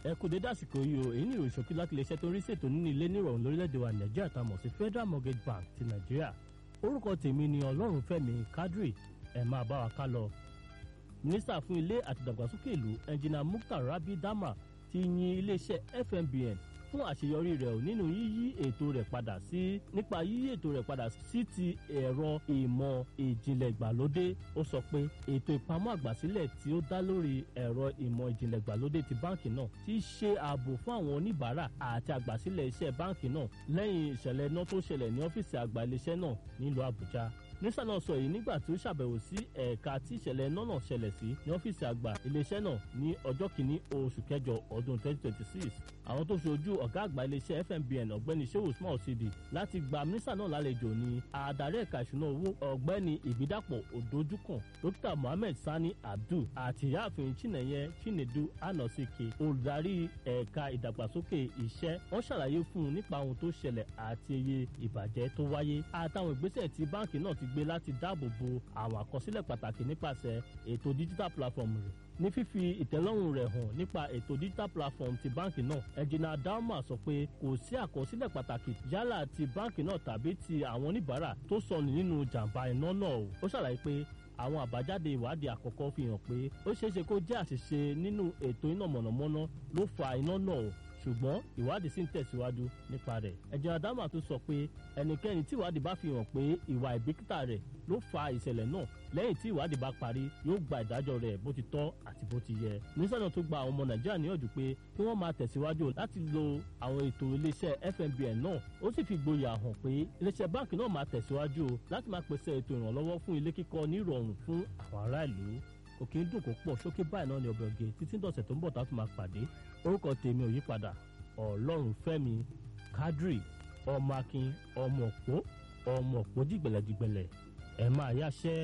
ẹ kú dédé àsìkò yìí o èyí ni ìròyìn ṣókí láti iléeṣẹ́ tó ń rí ṣètò nínú ilé nírọ̀rùn lórílẹ̀‐èdè wa nàìjíríà tá a mọ̀ sí federal mortgage bank ti nàìjíríà orúkọ tèmi ni ọlọ́runfẹ́mi kadri ẹ̀ máa bá wa ká lọ. mínísítà fún ilé àti ìdàgbàsókè ìlú ẹnjìnà mukhtar rabi dama ti yin iléeṣẹ́ fmbn fún àṣeyọrí rẹ̀ nínú yíyí ètò rẹ̀ padà sí nípa yíyí ètò rẹ̀ padà sí ti ẹ̀rọ ìmọ̀ ìjìnlẹ̀ ìgbàlódé ó sọ pé ètò ìpamọ́ àgbàsílẹ̀ tí ó dá lórí ẹ̀rọ ìmọ̀ ìjìnlẹ̀ ìgbàlódé ti báǹkì náà ti ṣe ààbò fún àwọn oníbàárà àti àgbàsílẹ̀ iṣẹ́ báǹkì náà lẹ́yìn ìṣẹ̀lẹ̀ iná tó ṣẹlẹ̀ ní ọ́fíìsì àgbà iléeṣẹ́ náà nílùú àbújá nísà náà sọ èyí nígbà tí ó ṣàbẹ̀wò sí ẹ̀ka tí ìṣẹ̀lẹ̀ iná náà ṣẹlẹ̀ sí ní ọ́fíìsì àgbà iléeṣẹ́ náà ní ọjọ́ kìíní oṣù kẹjọ ọdún 2026 àwọn tó ṣojú ọ̀gá àgbà iléeṣẹ́ fmbn ọ̀gbẹ́ni shehu usman osidi láti gba mínísà náà lálejò ní adarí ẹ̀ka ìṣúná owó ọ̀gbẹ́ni ìbídàpọ̀ òdojúkàn dókítà mohammed sani abdul àti ìyáàfin chinenye chinedu anosike olùdarí ẹ̀ka ìdàgbàsókè iṣẹ́ wọ́n ṣàlàyé fún un nípa ohun tó ṣẹlẹ̀ àti iye ìbàjẹ́ tó wáyé àtàwọn ìgbésẹ̀ tí báǹkì náà ti gbé láti dáàbò bo àwọn àkọsílẹ̀ pàtàkì nípasẹ̀ ètò digital platform rẹ̀ ní fífi ìtẹ́lọ́rùn rẹ̀ hàn nípa ètò digital platform ti báǹkì náà ẹ̀jìnà dalma sọ pé kò sí àkọsílẹ̀ pàtàkì yálà ti báǹkì náà tàbí ti àwọn oníbàárà tó sọnù nínú jàǹbá iná náà o ó ṣàlàyé pé àwọn àbájáde ìwádìí àkọ́kọ́ fi hàn pé ó ṣeéṣe kó jẹ́ àṣìṣe nínú ètò iná mọ̀nàmọ́ná ló fa iná náà o ṣùgbọ́n ìwádìí sì ń tẹ̀síwájú nípa rẹ̀. ẹ̀jẹ̀ adama tún sọ pé ẹnikẹ́ni tí ìwádìí bá fi hàn pé ìwà ìbìkítà rẹ̀ ló fa ìṣẹ̀lẹ̀ náà lẹ́yìn tí ìwádìí bá parí yóò gba ìdájọ́ rẹ̀ bó ti tọ́ àti bó ti yẹ. nísàlẹ̀ tó gba àwọn ọmọ nàìjíríà níyànjú pé kí wọ́n máa tẹ̀síwájú láti lo àwọn ètò iléeṣẹ́ fmbn náà ó sì fi gboyà hàn pé iléeṣẹ́ báǹkì náà máa tẹ̀síwájú láti máa pèsè ètò ìrànlọ́wọ́ fún ilé kíkọ́ ní ìrọ̀rùn fún àwọn ará ìlú òkè ń dùn kó pọ̀ sókè báyìí náà ni ọbẹ̀ ògè títí dọ̀sẹ̀ tó ń bọ̀ tá a tún máa pàdé orúkọ tèmi ò yí padà ọlọ́run fẹ́mi kadri ọmọ akin ọmọ òpó ọmọ òpó dìgbẹ̀lẹ̀dìgbẹ̀lẹ̀ ẹ̀ máa yáṣẹ́.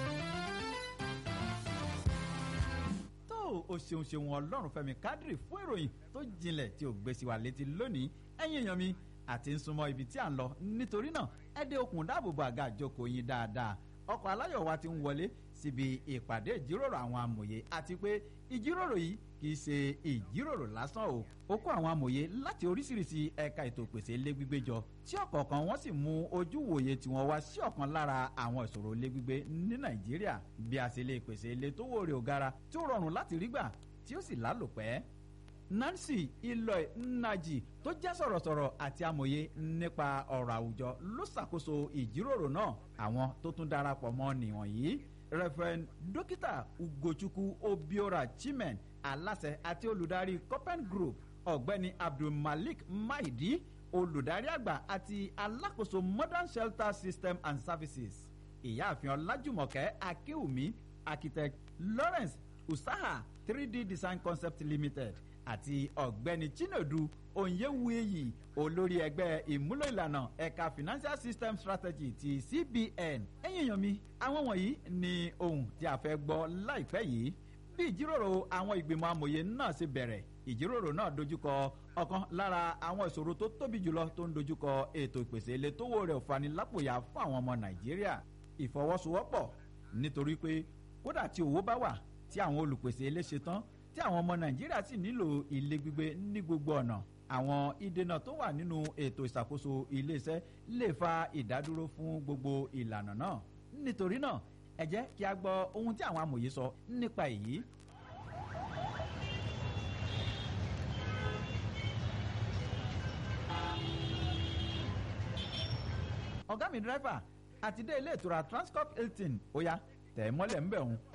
tó o ṣeun ṣeun ọlọ́run fẹ́mi kadri fún ìròyìn tó jinlẹ̀ tí o gbé sí wa létí lónìí ẹ̀yin èèyàn mi àti ń súnmọ́ ibi tí à ń lọ nítorí náà ẹ dé okùn dáàbòbò àga àjọkò yín dáadáa ọkọ̀ aláyọ̀ wa ti ń wọlé síbi ìpàdé ìjíròrò àwọn amòye àti pé ìjíròrò yìí kì í ṣe ìjíròrò lásán o ó kó àwọn amòye láti oríṣiríṣi ẹ̀ka ètò ìpèsè ilé gbígbé jọ tí ọ̀kọ̀ọ̀kan wọ́n sì mú ojú wòye tiwọn wá sí ọ̀kan lára àwọn ìṣòro ilé gbígbé ní nàìjíríà bí a ṣe lè pèsè ilé tó wòrè ògara tí ó rọrùn láti rí gbà tí ó sì lálòpẹ́ nancy iloy nnaji tó jẹ́ sọ̀rọ̀sọ̀rọ̀ àti amòye nípa ọ̀rọ̀ àwùjọ ló ṣàkóso ìjíròrò náà àwọn tó tún darapọ̀ mọ́ nìwọ̀nyí reverend dókítà ugochukwu obiora chimen aláṣẹ àti olùdarí copen group ọ̀gbẹ́ni abdulmalik maidi olùdarí àgbà àti alákòóso modern shelter system and services ìyáàfin ọlájùmọ̀kẹ́ akéwùmí architect lawrence usaha 3d design concept limited àti ọ̀gbẹ́ni chinedu onyewueyi olórí ẹgbẹ́ ìmúlò ìlànà ẹ̀ka financial system strategy ti cbn ẹ̀yìn èèyàn mi àwọn wọ̀nyí ni ohun tí a fẹ́ gbọ́ láìpẹ́ yìí bí ìjíròrò àwọn ìgbìmọ̀ amòye náà ṣe bẹ̀rẹ̀ ìjíròrò náà dojúkọ ọ̀kan lára àwọn ìṣòro tó tóbi jùlọ tó ń dojúkọ ètò ìpèsè ilé tówó rẹ̀ òfanilápòyà fún àwọn ọmọ nàìjíríà ìfọwọ́sowọ́pọ̀ nítorí pé kódà tí owó bá wà tí àwọn olùpèsè ilé ṣe tán tí àwọn ọmọ nàìjíríà sì nílò ilé gbígbé ní gbogbo ọ̀nà àwọn ìdènà tó wà nínú ètò ìṣàkóso iléeṣẹ́ lè fa ìdádúró fún gbogbo ìlànà náà nítorí náà ẹ jẹ́ kí a gbọ́ ohun tí àwọn amòye sọ nípa èyí. ọ̀gá mi dírẹ́fà àti dé ilé ìtura transcorp hilton ó yá tẹ̀ ẹ́ mọ́lẹ̀ ń bẹ̀ òun.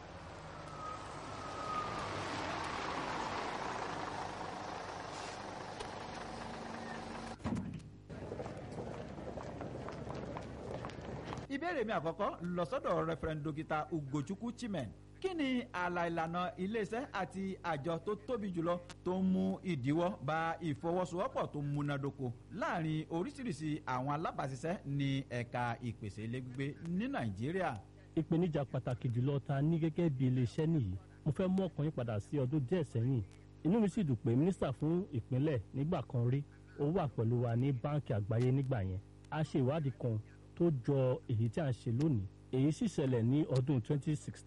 ìbéèrè mi àkọ́kọ́ lọ sọ́dọ̀ referent dókítà ugochukwu chimen kí ni ààlà ìlànà iléeṣẹ́ àti àjọ tó tóbi jùlọ tó ń mú ìdíwọ́ bá ìfọwọ́sowọ́pọ̀ tó múnádóko láàrin oríṣiríṣi àwọn alábàáṣiṣẹ́ ní ẹ̀ka ìpèsè ilé gbígbé ní nàìjíríà. ìpèníjà pàtàkì jùlọ ta ní gẹ́gẹ́ bí iléeṣẹ́ nìyí mo fẹ́ mú ọkàn yín padà sí ọdún díẹ̀ sẹ́yìn inú mi sì dùn pé mínísítà fún ìpínlẹ̀ nígbà kan rí ó wà pẹ̀lú wa ní báǹkì àgbáyé nígbà yẹn a ṣe ìwádìí kan tó jọ èyí tí a ń ṣe lónìí èyí sì ṣẹlẹ̀ ní ọdún 2016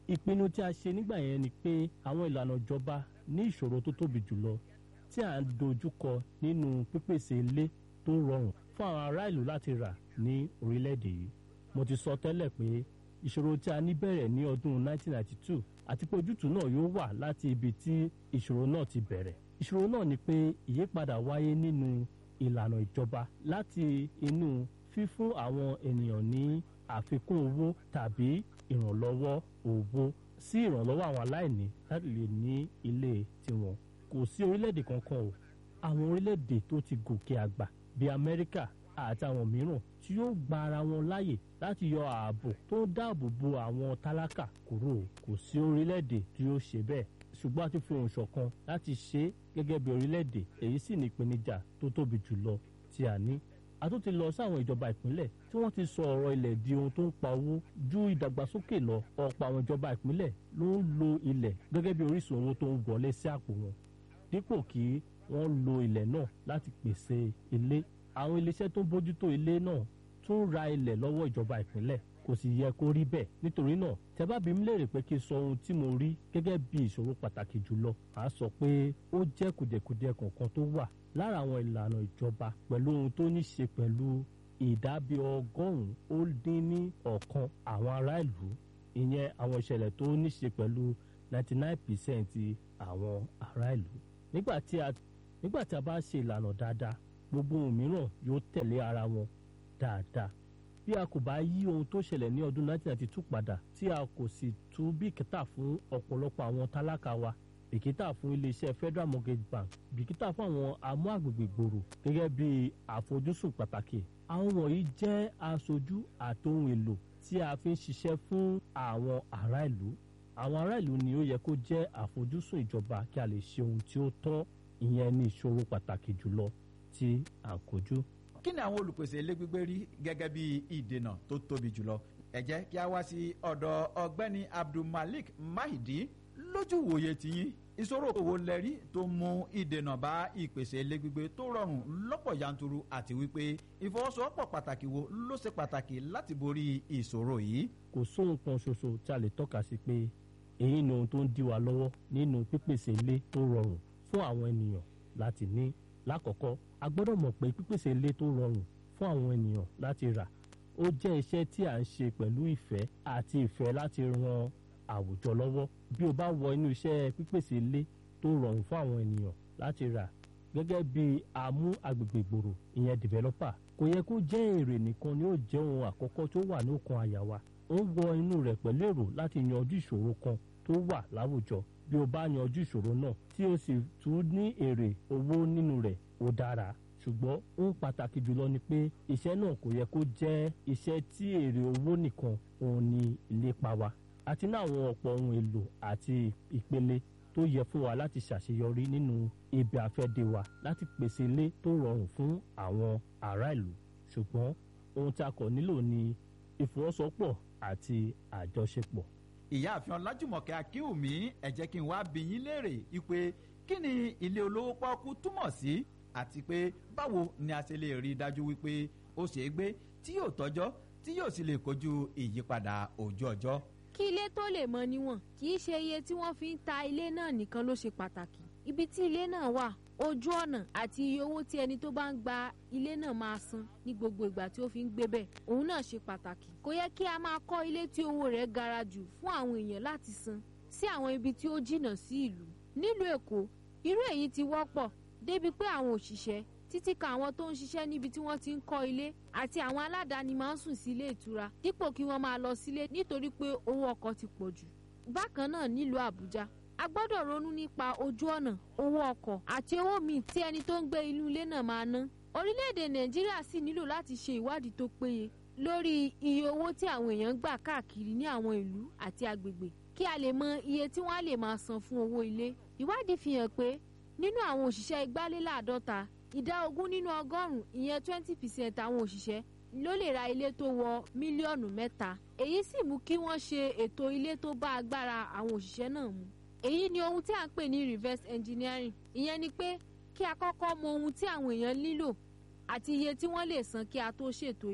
ìpinnu tí a ṣe nígbà yẹn ni pé àwọn ìlànà ìjọba ní ìṣòro tó tóbi jùlọ tí à ń dojúkọ nínú pípèsè ilé tó rọrùn fún àwọn ará ìlú láti rà ní orílẹ̀-èdè yìí mo ti sọ tẹ́lẹ̀ pé ìṣòro tí a ní bẹ̀rẹ̀ ní ọdún 1992 àti pé ojútùú náà yóò wà láti ibi tí ìṣòro náà ti bẹ̀rẹ̀ ìṣòro náà ni pé ìyípadà wáyé nínú ìlànà ìjọba láti inú fífún àwọn ènìyàn ní àfikún owó tàbí ìrànlọ́wọ́ owó sí ìrànlọ́wọ́ àwọn aláìní láti lè ní ilé tiwọn kò sí orílẹ̀-èdè kankan o àwọn orílẹ̀-èdè tó ti gòkè àgbà bíi amẹ́ríkà àti àwọn mìíràn tí yóò gba ara wọn láàyè láti yọ ààbò tó ń dáàbò bo àwọn tálákà kúrò kò sí orílẹ̀-èdè tí yóò ṣe bẹ́ẹ̀ ṣùgbọ́n a ti fi ohùn ṣọ̀kan láti ṣe é gẹ́gẹ́ bí orílẹ̀-èdè èyí sì ní ìpèníjà tó tóbi jùlọ tí a ní a tún ti lọ sáwọn ìjọba ìpínlẹ̀ tí wọ́n ti sọ ọ̀rọ̀ ilẹ̀ di ohun tó ń pa owó ju ìdàgbàsókè lọ ọ̀pọ̀ àwọn ìjọba ìpínlẹ̀ ló ń lo ilẹ̀ gẹ́gẹ́ bí orísun owó tó ń wọlé sí àpò wọn dípò kí wọ́n lo ilẹ̀ náà láti pèsè ilé àwọn iléeṣẹ́ tó ń bójútó ilé náà tún ra ilẹ̀ lọ́wọ́ ìjọba ìpínlẹ̀ kò sì yẹ kó rí bẹ́ẹ̀ nítorí náà tẹ́ bá bí mi léèrè pé kí n sọ ohun tí mo rí gẹ́gẹ́ bí ìṣòro pàtàkì jùlọ màá sọ pé ó jẹ́ kùdẹ̀kùdẹ̀ kọ̀ọ̀kan tó wà lára àwọn ìlànà ìjọba pẹ̀lú ohun tó ní ṣe pẹ̀lú ìdábí ọgọ́rùn-ún ó dín ní ọ̀kan àwọn ará ìlú ìyẹn àwọn ìṣẹ̀lẹ̀ tó ní ṣe pẹ̀lú ninety nine percent àwọn ará ìlú nígbà tí a nígbà tí a bá ṣe ìlànà dáadáa gbogbo ohun mìíràn yóò tẹ̀lé ara wọn dáadáa bí a kò bá yí ohun tó ṣẹlẹ̀ ní ọdún 1992 padà tí a kò sì tú bìkítà fún ọ̀pọ̀lọpọ̀ àwọn tálákà wa bìkítà fún iléeṣẹ́ Federal Mortgage Bank bìkítà fún àwọn amú àgbègbè gbòòrò gẹ́gẹ́ bí àfojúsùn pàtàkì àwọn wọ̀nyí jẹ́ aṣojú àti ohun èlò tí a fi ń ṣiṣẹ́ fún àwọn ará ìlú àwọn ará ìlú ni ó yẹ kó jẹ́ àfojúsùn ìjọba kí a lè ṣe ohun tí ó tọ́ ìyẹn ní ìṣòro pàtàkì jùlọ tí à ń kojú kí ni àwọn olùpèsè ilé gbígbé rí gẹ́gẹ́ bí ìdènà tó tóbi jùlọ ẹ jẹ́ kí a wá sí ọ̀dọ̀ ọ̀gbẹ́ni Abdulmalik Mahidi lójú wòye tiyín ìṣòro òwò lẹ́rí tó mú ìdènà bá ìpèsè ilé gbígbé tó rọrùn lọ́pọ̀ yanturu àti wípé ìfọwọ́sowọ́pọ̀ pàtàkì wo ló ṣe pàtàkì láti borí ìṣòro yìí. kò sóhun kan ṣoṣo tí a lè tọ́ka sí pé èyí ni ohun tó ń dí wa lọ́wọ́ nínú pípèsè ilé tó rọrùn fún àwọn ènìyàn láti ní lákọ̀ọ́kọ́ a gbọ́dọ̀ mọ̀ pé pípèsè ilé tó rọrùn fún àwọn ènìyàn láti rà ó jẹ́ iṣẹ́ tí à ń ṣe pẹ̀lú ìfẹ́ àti ìfẹ́ láti ran àwùjọ lọ́wọ́ bí o bá wọ inú iṣẹ́ pípèsè ilé tó rọrùn fún àwọn ènìyàn láti rà gẹ́gẹ́ bí amú agbègbè gbòòrò ìyẹn developer kò yẹ kó jẹ́ èrè nìkan ni ó jẹ́ ohun àkọ́kọ́ tó wà ní ọkàn àyà wa ó ń wọ inú rẹ̀ pẹ̀lú èrò láti yanjú ìṣòro kan tó wà láwùjọ bí o bá yanjú ìṣòro náà tí o sì tún ní èrè owó nínú rẹ̀ ó dára ṣùgbọ́n ohun pàtàkì jùlọ ni pé iṣẹ́ náà kò yẹ kó jẹ́ iṣẹ́ tí èrè owó nìkan òun ni ìlépa wa àti ní àwọn ọ̀pọ̀ ohun èlò àti ìpele tó yẹ fún wa láti ṣàṣeyọrí nínú ibi àfẹ́dé wa láti pèsè ilé tó rọrùn fún àwọn ará ìlú ṣùgbọ́n ohun tí a kò nílò ni ìfọwọ́sowọ́pọ̀ àti àjọṣepọ̀. ìyáàfin ọlájùmọ̀kẹ́ akínwùmí ẹ jẹ́ kí n wá bi yín léèrè ipe kí ni ilé olówó pọ́ọ́kú túmọ̀ sí àti pé báwo ni a ṣe lè rí i dájú wípé ó ṣeé gbé tí yóò tọ́jọ́ tí yóò sì lè kojú ìyípadà ojú ọjọ́. kí ilé tó lè mọ níwọ̀n kì í ṣe iye tí wọ́n fi ń ta ilé náà nìkan ló ṣe pàtàkì ibi tí ilé náà wà ojú ọ̀nà àti iye owó tí ẹni tó bá ń gba ilé náà máa san ní gbogbo ìgbà tí ó fi ń gbé bẹ̀ òun náà ṣe pàtàkì kò yẹ kí a máa kọ́ ilé tí owó rẹ̀ gara jù fún àwọn èèyàn láti san sí àwọn ibi tí ó jìnnà sí ìlú nílùú èkó irú èyí ti wọ́pọ̀ débi pé àwọn òṣìṣẹ́ títí ka àwọn tó ń ṣiṣẹ́ níbi tí wọ́n ti ń kọ́ ilé àti àwọn aládàáni máa ń sùn sí ilé ìtura dípò kí wọ́n máa lọ sílé nítorí pé owó ọkọ̀ ti pọ̀ jù. bákan náà nílùú àbújá a gbọ́dọ̀ ronú nípa ojú ọ̀nà owó ọkọ̀ àti owó míì tí ẹni tó ń gbé inú ilé náà máa ná. orílẹ̀-èdè nàìjíríà sì nílò láti ṣe ìwádìí tó péye lórí iye owó tí àwọn èèyàn gbà káàkiri ní àwọn ìlú àti agbègbè kí a lè mọ iye tí wọ́n á lè máa san fún owó ilé. ìwádìí fi hàn pé nínú àwọn òṣìṣẹ́ igbaléláàádọ́ta ìdá ogún nínú ọgọ́rùn-ún ìyẹn twenty percent àwọn òṣìṣẹ́ ló lè ra ilé tó wọ mílíọ̀nù mẹ́ta èyí sì mú kí wọ́n ṣe ètò ilé tó bá agbára àwọn òṣìṣẹ́ náà mu èyí ni ohun tí à ń pè ní reverse engineering ìyẹn ni pé kí a kọ́kọ́ mọ ohun tí àwọn èèyàn nílò àti iye tí wọ́n lè san kí a tó ṣètò ilé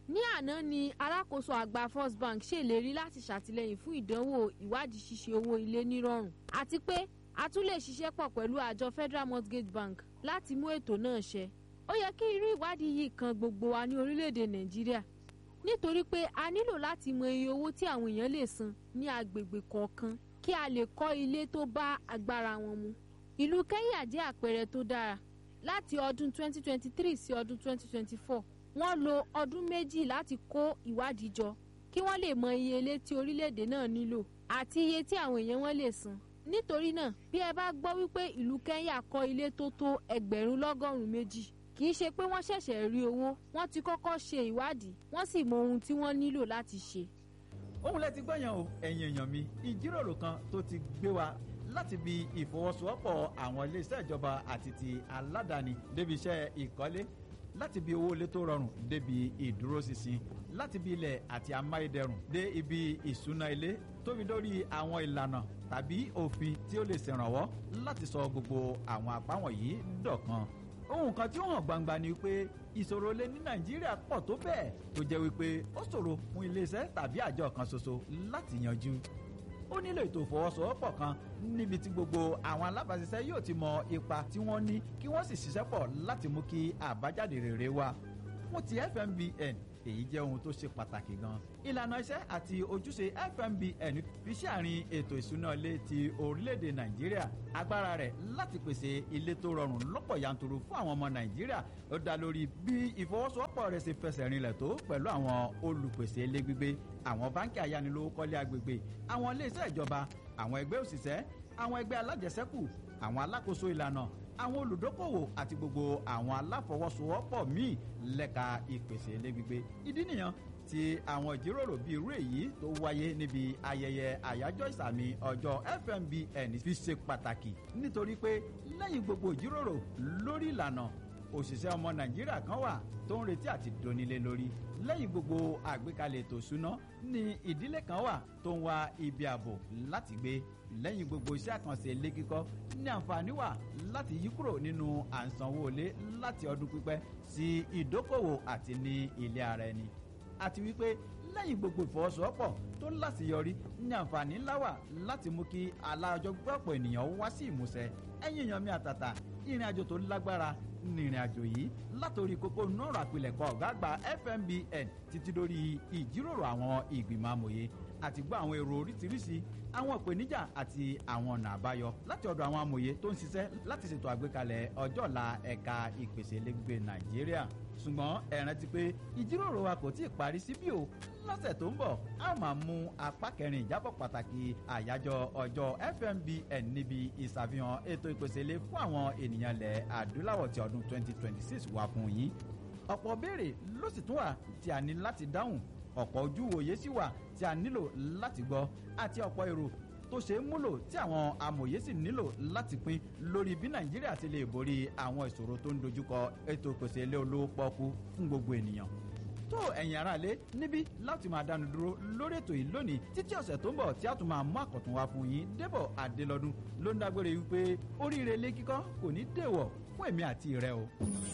ní àná ni alákòóso àgbà first bank ṣèlérí láti ṣàtìlẹ́yìn fún ìdánwò ìwádìí ṣíṣe owó ilé nírọ̀rùn àti pé a tún lè ṣiṣẹ́ pọ̀ pẹ̀lú àjọ federal mortgage bank láti mú ètò náà ṣẹ ó yẹ kí irú ìwádìí yìí kan gbogbo wa ní orílẹ̀-èdè nàìjíríà nítorí pé a nílò láti mọ iye owó tí àwọn èèyàn lè san ní agbègbè kọ̀ọ̀kan kí a lè kọ́ ilé tó bá agbára wọn mu ìlú kenya jẹ́ àpẹẹrẹ tó dára láti ọdún 2023 sí ọdún 2024 wọ́n lo ọdún méjì láti kó ìwádìí jọ kí wọ́n lè mọ iye ilé tí orílẹ̀-èdè náà nílò àti iye tí àwọn èèyàn wọn lè san nítorí náà bí ẹ bá gbọ́ wípé ìlú kenya kọ́ ilé tó tó ẹgbẹ̀rún lọ́gọ́rùn-ún méjì kì í ṣe pé wọ́n ṣẹ̀ṣẹ̀ rí owó wọ́n ti kọ́kọ́ ṣe ìwádìí wọ́n sì mọ ohun tí wọ́n nílò láti ṣe. ohun lẹ ti gbọ́yàn o ẹ̀yin èèyàn mi ìjíròrò kan tó ti gbé wa láti bi ìfọwọ́sowọ́pọ̀ àwọn iléeṣẹ́ ìjọba àti ti aládàáni débi iṣẹ́ ìkọ́lé láti bi owó ilé tó rọrùn débi ìdúróṣinṣin láti bi ilẹ̀ àti amáyédẹrùn dé ibi ìṣúná ilé tóbi lórí àwọn ìlànà tàbí òfin tí ó lè ṣèrànwọ́ láti sọ gbogbo àwọn àpá wọ̀nyí dọ̀kan ohun kan tí ó hàn gbangba ni pé ìṣòro ilé ní nàìjíríà pọ̀ tó bẹ́ẹ̀ tó jẹ́ wípé ó ṣòro fún iléeṣẹ́ tàbí àjọ kan ṣoṣo láti yanjú ó nílò ètò ìfọwọ́sowọ́pọ̀ kan níbi tí gbogbo àwọn alábàáṣiṣẹ́ yóò ti mọ ipa tí wọ́n ní kí wọ́n sì ṣiṣẹ́ pọ̀ láti mú kí àbájáde rere wá fún ti fmbn èyí jẹ́ ohun tó ṣe pàtàkì gan. ìlànà iṣẹ́ àti ojúṣe fmbn fi ṣe àárín ètò ìṣúná ilé ti orílẹ̀-èdè nàìjíríà agbára rẹ̀ láti pèsè ilé tó rọrùn lọ́pọ̀ yanturu fún àwọn ọmọ nàìjíríà ó dá lórí bí ìfọwọ́sowọ́pọ̀ rẹ̀ ṣe fẹsẹ̀ rinlẹ̀ tó pẹ̀lú àwọn olùpèsè ilé gbígbé àwọn báńkì ayánilówókọ́lé agbègbè àwọn iléeṣẹ́ ìjọba àwọn ẹgbẹ́ òṣìṣẹ́ àwọn ẹgbẹ́ alájẹsẹ́kù àwọn alákòóso ìlànà àwọn olùdókòwò àti gbogbo àwọn aláfọwọ́sowọ́pọ̀ míì lẹ́ka ìpèsè ilé gbígbé ìdí nìyẹn tí àwọn ìjíròrò bíi irú èyí tó wáyé níbi ayẹyẹ àyájọ́ ìsàmì ọjọ́ fmbn fi ṣe pàtàkì nítorí pé lẹ́yìn gbogbo ìjíròrò lórí ìlànà òṣìṣẹ́ ọmọ nàìjíríà kan wà tó ń retí àti donílé lórí lẹ́yìn gbogbo àgbékalẹ̀ ètò ìṣúná ní ìdílé kan wà tó ń wá ibi ààbò láti gbé lẹ́yìn gbogbo iṣẹ́ àkànṣe ilé kíkọ́ ní àǹfààní wà láti yí kúrò nínú à ń sanwó ilé láti ọdún pípẹ́ sí ìdókòwò àti ní ilé ara ẹni àti wípé lẹ́yìn gbogbo ìfọwọ́sowọ́pọ̀ tó láṣeyọrí ní àǹfààní ńlá wà láti mú kí alájọ gbọ́pọ̀ ènìyàn wá sí ìmúṣẹ ẹ̀yìn èèyàn mi àtàtà ìrìn àjò tó lágbára ní ìrìn àjò yìí látòrí kókó nọ́ọ̀rọ̀ àpilẹ̀kọ ọ̀gá àgbà fmbn títí dórí ìjíròrò àwọn ìgbìmọ̀ amòye àti gbọ́ àwọn èrò oríṣiríṣi àwọn ìpèníjà àti àwọn ọ̀nà àbáyọ láti ọ̀dọ̀ àwọn amòye tó ń ṣiṣẹ́ láti ṣètò àgbékalẹ̀ ọjọ́ ọ̀la ẹ̀ka ìpèsè lẹ́gbẹ̀gbẹ̀ nàìjíríà ṣùgbọ́n ẹ rántí pé ìjíròrò wa kò tí ì parí síbí o lọ́sẹ̀ tó ń bọ̀ a máa mú apá kẹrin ìjábọ̀ pàtàkì àyájọ́ ọjọ́ fmbn níbi ìṣàfihàn ètò ìpèsè ilé fún àwọn ènìyàn ilẹ̀ adúláwọ̀ ti ọdún 2026 wà fún yín ọ̀pọ̀ béèrè ló sì tún wà tí a ní láti dáhùn ọ̀pọ̀ ojú òye sì wà tí a nílò láti gbọ́ àti ọ̀pọ̀ èrò tó ṣe é múlò tí àwọn amòye sì nílò láti pín lórí bí nàìjíríà ti lè borí àwọn ìṣòro tó ń dojúkọ ètò ìpèsè ilé olówó pọ́ọ́kú fún gbogbo ènìyàn tó ẹ̀yin aráalé níbí láti máa dánu dúró lórí ètò yìí lónìí títí ọ̀sẹ̀ tó ń bọ̀ tí a tún máa mú àkọ̀tún wá fún yín débọ̀ adélọ́dún ló ń dágbére wípé oríire ilé kíkọ́ kò ní dèwọ̀ fún èmi àti rẹ o.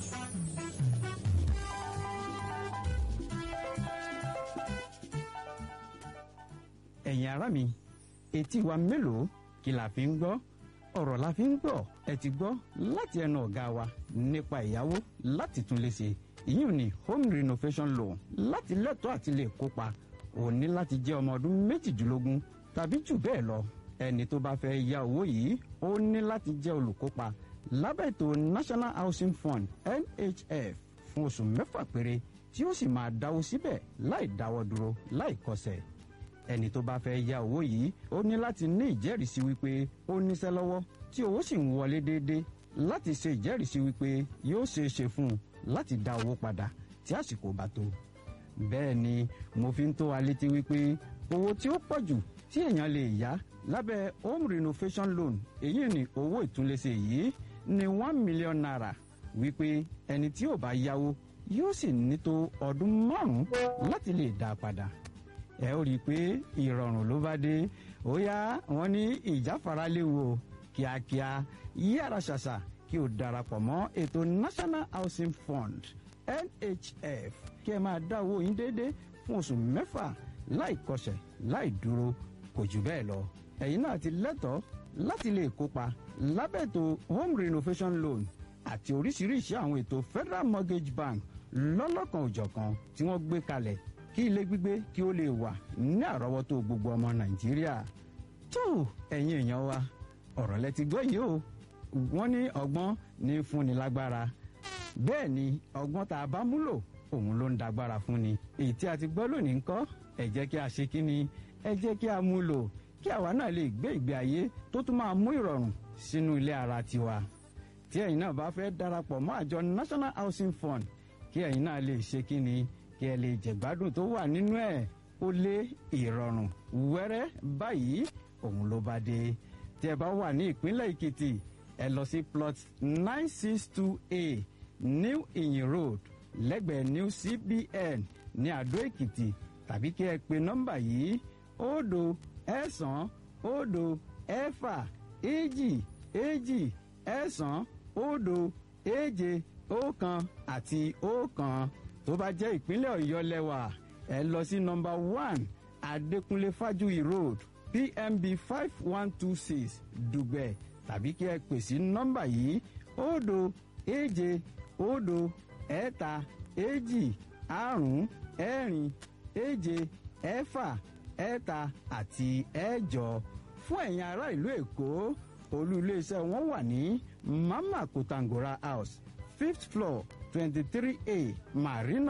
ẹ̀yin ará mi etí wa mélòó kí la fi ń gbọ́ ọ̀rọ̀ la fi ń gbọ́ ẹ ti gbọ́ láti ẹnu ọ̀gá wa nípa ìyàwó láti tún lè ṣe ìyún ní home renovation loan láti lẹ́tọ̀ọ́ àti lè kópa ò ní láti jẹ́ ọmọ ọdún méjìdínlógún tàbí jù bẹ́ẹ̀ lọ ẹni tó bá fẹ́ ya owó yìí ó ní láti jẹ́ olùkópa lábẹ́ ètò national housing fund nhf fún oṣù mẹ́fà péré tí ó sì máa dáwó síbẹ̀ láì dáwọ́ dúró láì kọsẹ̀ ẹni tó bá fẹ́ ya owó yìí ó ní láti ní ìjẹ́rìísí wípé ó níṣẹ́ lọ́wọ́ tí owó sì ń wọlé déédéé láti ṣe ìjẹ́rìísí wípé yóò ṣeé ṣe fún un láti dá owó padà tí àsìkò bá tó. bẹ́ẹ̀ ni mo fi ń tó wa létí wípé owó tí ó pọ̀ jù tí èèyàn lè yá lábẹ́ home renovation loan èyí ni owó ìtúnlẹ̀ṣe yìí ní one million naira wípé ẹni tí ò bá yáwó yóò sì ní tó ọdún márùn-ún láti lè dá a padà ẹ ó rí i pé ìrọ̀rùn ló bá dé ó yá wọn ní ìjáfara léwu o kíákíá yára ṣàṣà kí kí o darapọ̀ mọ́ ètò national housing fund nhf kí ẹ máa dá owó yín déédéé fún oṣù mẹ́fà láì kọsẹ̀ láì dúró kò jù bẹ́ẹ̀ lọ ẹ̀yin náà ti lẹ́tọ̀ọ́ láti lè kópa lábẹ́ ètò home renovation loan àti oríṣiríṣi àwọn ètò federal mortgage bank lọ́lọ́kan òjọ̀kan tí wọ́n gbé kalẹ̀ kí ilé gbígbé kí ó lè wà ní àrọ́wọ́tó gbogbo ọmọ nàìjíríà tó ẹ̀yin èèyàn wa ọ̀rọ̀ lẹ ti gbọ́ yìí o wọ́n ní ọgbọ́n ní fúnni lágbára bẹ́ẹ̀ ni ọgbọ́n tá a bá múlò òun ló ń dagbára fúnni èyí tí a ti gbọ́ lónìí ńkọ́ ẹ jẹ́ kí a ṣe kí ni ẹ jẹ́ kí a mú lò kí àwa náà lè gbé ìgbé ayé tó tún máa mú ìrọ̀rùn sínú ilé ara tiwa tí ẹ̀yin náà bá fẹ́ darapọ̀ mọ́ àjọ national housing fund kí ẹ̀yin náà lè ṣe kí ni kí ẹ lè jẹ̀gbádùn tó wà nínú ẹ̀ ó lé ìrọ̀rùn wẹ́rẹ́ báyìí òun ló bá dé tí ẹ bá wà ní ìpínlẹ̀ èkìtì ẹ lọ sí plot nine six two a new iyin road lẹ́gbẹ̀ẹ́ new cbn ní àdó èkìtì tàbí kí ẹ pe nọ́mbà yìí òdo ẹ̀sán òdo ẹ̀fà èjì èjì ẹ̀sán òdo èje ọ̀kan àti ọ̀kan tó bá jẹ́ ìpínlẹ̀ ọ̀yọ́ lẹ́wà ẹ lọ sí nọ́mbà one adékúnlé fájúyì road pmb five one two six dùgbẹ̀ tàbí kí ẹ pè sí nọ́mbà yìí òdo èje òdo ẹ̀ta èjì àrún ẹ̀rin èje ẹ̀fà ẹ̀ta àti ẹ̀jọ fún ẹ̀yin ará ìlú èkó olú iléeṣẹ́ wọn wà ní mama kotangora house fifth floor twenty three a marina